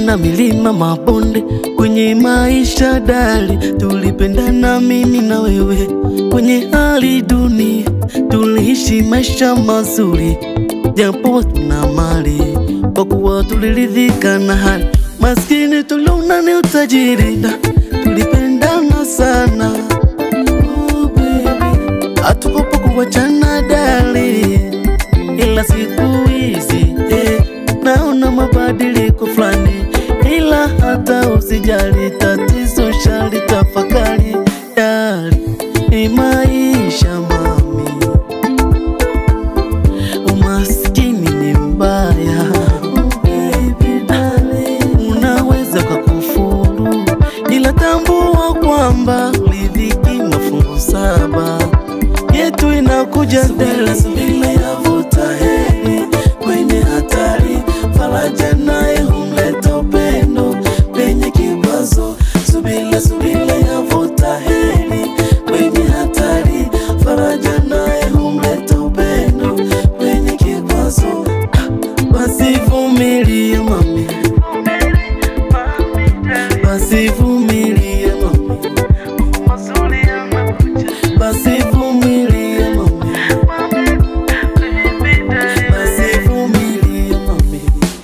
na milima mabonde kwenye maisha dali, tulipendana mimi na wewe kwenye hali duni, tuliishi maisha mazuri japo tuna mali, kwa kuwa tuliridhika na hali. Maskini tuliona ni utajiri, na tulipendana sana oh, baby. Hatukupo kuwachana dali, ila siku hizi eh, naona mabadiliko fulani, ila hata usijali, tatizo shali tafakari dali, ni maisha mami umaskini ni mbaya Oh, baby darling. unaweza kwa kufuru ila tambua kwamba lidhiki mafungu saba yetu inakuja mbele subila yavuta heri kwenye hatari faraja naye humleta upendo penye kikwazo subila subila yavuta heri kwenye hatari faraja naye humleta upendo penye kikwazo Ah, basi vumilia mami basi vumilia mami basi vumilia mami basi vumilia mami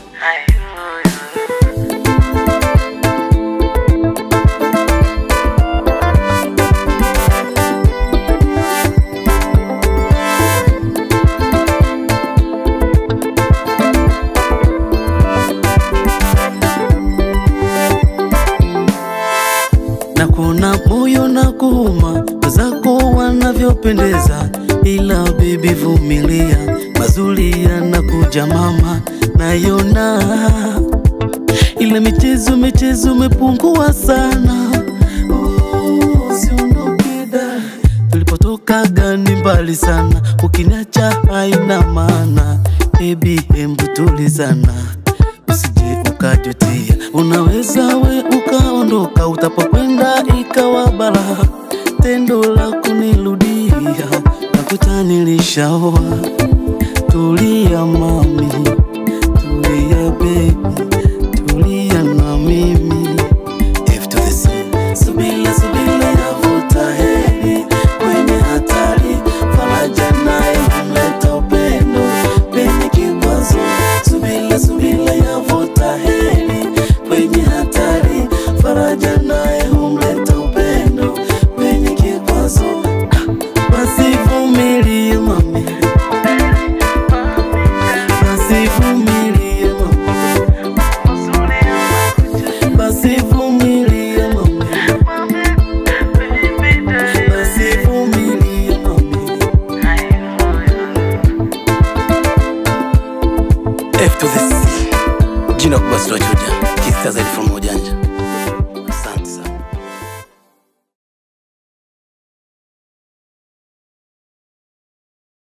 na kuna moyo na kuuma wenzako wanavyopendeza, ila bibi vumilia, mazuri yanakuja mama, nayona ile michezo michezo imepungua sana. Oh, usiondoke da, tulipotoka gani mbali sana, ukiniacha haina maana. Baby, hembu tulizana usije ukajutia, unaweza we ukaondoka, utapokwenda ikawa bala. Tendo la kunirudia nakuta nilishaoa. Tulia mami, tulia baby, tulia na mimi. F to the C. Subila subila yavuta heri kwenye hatari, faraja naye humleta upendo penye kikwazo. Subila subila yavuta heri kwenye hatari, faraja naye humleta upendo penye kikwazo. Ah, Basi vumilia mami, basi vumilia mami, basi vumilia mami, basi vumilia mami. F to the C. Jina kubwa sitochuja. Kista zaidi from ujanja.